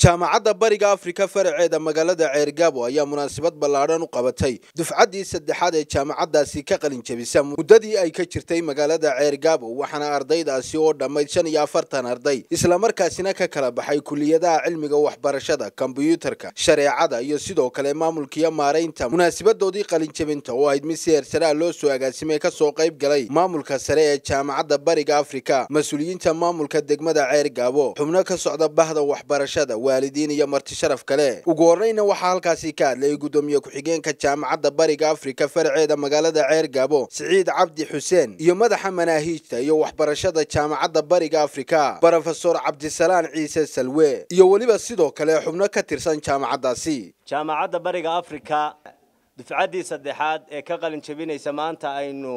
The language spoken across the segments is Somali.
jaamacadda bariga afrika faraceeda magaalada ceergaabo ayaa munaasabad ballaadhan u qabatay dufcaddii saddexaad ee jaamacaddaasi ka qalin jebisa muddadii ay ka jirtay magaalada ceergaabo waxaana ardaydaasi oo dhammayd shan iyo afartan arday islamarkaasina ka kala baxay kuliyadaha cilmiga waxbarashada kombiyuutarka shareecada iyo sidoo kale maamulkiiyo maaraynta munaasabadoodii qalinjebinta oo ahayd mid si heersaraa loo soo agaasimay kasoo qayb galay maamulka sare ee jaamacadda bariga afrika mas-uuliyiinta maamulka degmada ceergaabo xubno ka socda bahda waxbarashada waalidiin iyo marti sharaf kale ugu horreyna waxaa halkaasi ka hadlayay guddoomiye ku-xigeenka jaamacadda bariga afrika faraceeda magaalada ceergaabo siciid cabdi xuseen iyo madaxa manaahiijta iyo waxbarashada jaamacadda bariga afrika brofesor cabdisalaan ciise salwe iyo weliba sidoo kale xubno ka tirsan jaamacaddaasi jaamacadda bariga afrika dufcaddii saddexaad ee ka qalin jebinaysa maanta aynu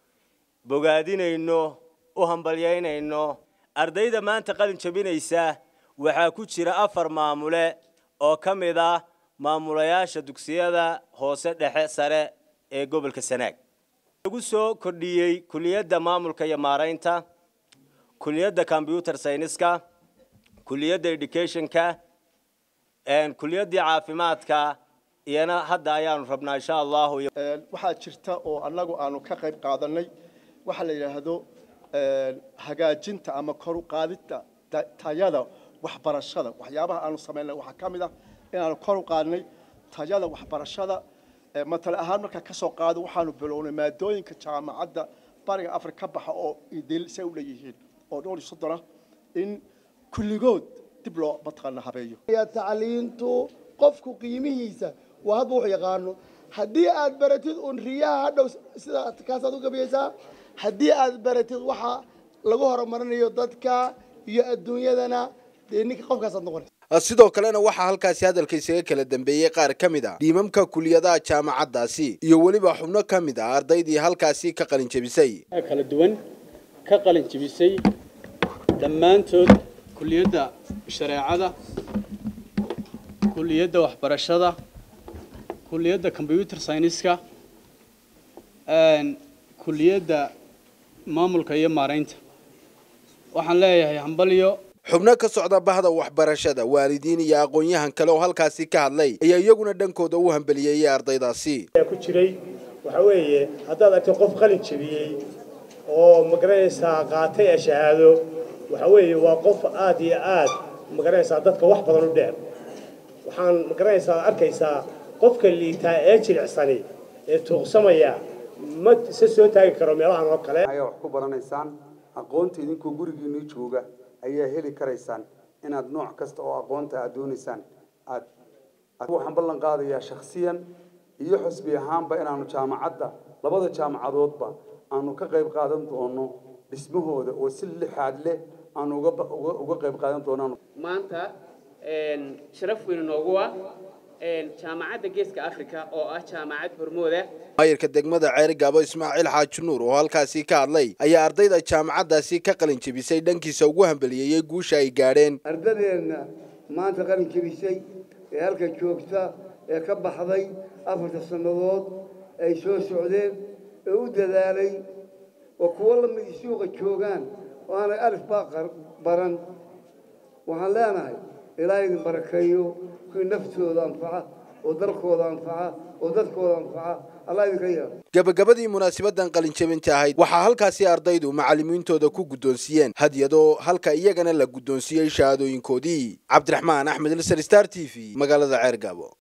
bogaadinayno u hambalyaynayno ardayda maanta qalin jebinaysa waxaa ku jira afar maamule oo ka mid ah maamulayaasha dugsiyada hoose dhexe sare ee gobolka sanaag lagu soo kordhiyey kuliyadda maamulka iyo maaraynta kuliyadda combyuter sayniska kuliyadda educationka kuliyaddii caafimaadka iyana hadda ayaanu rabnaa insha allahu waxaa jirta oo annagu aanu ka qayb qaadanay waxaa la yidhaahdo hagaajinta ama kor u qaadidda tayada waxbarashada waxyaabaha aanu samaynay waxaa ka mid ah inaanu kor u qaadnay tayada waxbarashada matale ahaan markaa ka soo qaado waxaanu bilownay maadooyinka jaamacadda bariga afrika ka baxa oo idil say u leeyihiin oo dhowr iyo soddon ah in kulligood dib loo mataqaana habeeyo tacliintu qofku qiimihiisa waa hadba wuxuu yaqaano haddii aad baratid un riyaha hadhow sida kaasaad u gabiyeysaa haddii aad baratid waxa lagu horumarinayo dadka iyo adduunyadana dee ninka qofkaasaad noqonaysa sidoo kalena waxaa halkaasi hadalka isaga kala dambeeyey qaar ka mid a dhiimamka kuliyadaha jaamacaddaasi iyo weliba xubno ka mid ah ardaydii halkaasi ka qalin jebisay kala duwan ka qalin jebisay dhammaantood kuliyadda shareecada kuliyadda waxbarashada kuliyadda combyuter sayniska kuliyadda maamulka iyo maaraynta waxaan leeyahay hambalyo xubno ka socda bahda waxbarashada waalidiin iyo aqoon-yahan kale oo halkaasi ka hadlay ayaa iyaguna dhankooda u hambeliyeeyey ardaydaasi ku jiray waxa weeye haddaad argto qof qalin jebiyey oo magaranaysaa qaatay ee shahaado waxa weeye waa qof aad iyo aad magaranaysaa dadka wax badan u dheer waxaan magaranaysaa arkaysaa qofka liitaa ee jilicsani ee tuuqsamaya ma isa soo taagi karo meelahan oo kale ayaa wax ku baranaysaan aqoonta idinkoo gurigiinii jooga ayaa heli karaysaan inaad nooc kasta oo aqoonta aad doonaysaan aad waxaan ballan qaadayaa shakhsiyan iyo xusbi ahaanba inaanu jaamacadda labada jaamacadoodba aanu ka qayb qaadan doono dhismahooda oo si lixaad leh aanu uga qayb qaadan doonaan maanta sharaf weyn noogu ah jaamacadda geeska africa oo ah jaamacad hormooda maayirka degmada ceerigaabo ismaaciil xaaji nuur oo halkaasi ka hadlay ayaa ardayda jaamacaddaasi ka qalin jebisay dhankiisa ugu hambeliyeeyey guusha ay gaadheen ardadeenna maanta qalin jebisay ee halka joogta ee ka baxday afarta sannadood ay soo socdeen ee u dadaalay oo kuwo lamid suuqa joogaan oo aanay alif baa baran waxaan leenahay ilaa idin barakeeyo kuwii naftooda anfaca oo dalkooda anfaca oo dadkooda anfaca allah idinka yeelo gabagabadii munaasabadan qalinjebinta ahayd waxaa halkaasi ardaydu macallimiintooda ku guddoonsiiyeen hadyadoo halka iyagana la guddoonsiiyey shahaadooyinkoodii cabdiraxmaan axmed ilsar star t v magaalada ceergaabo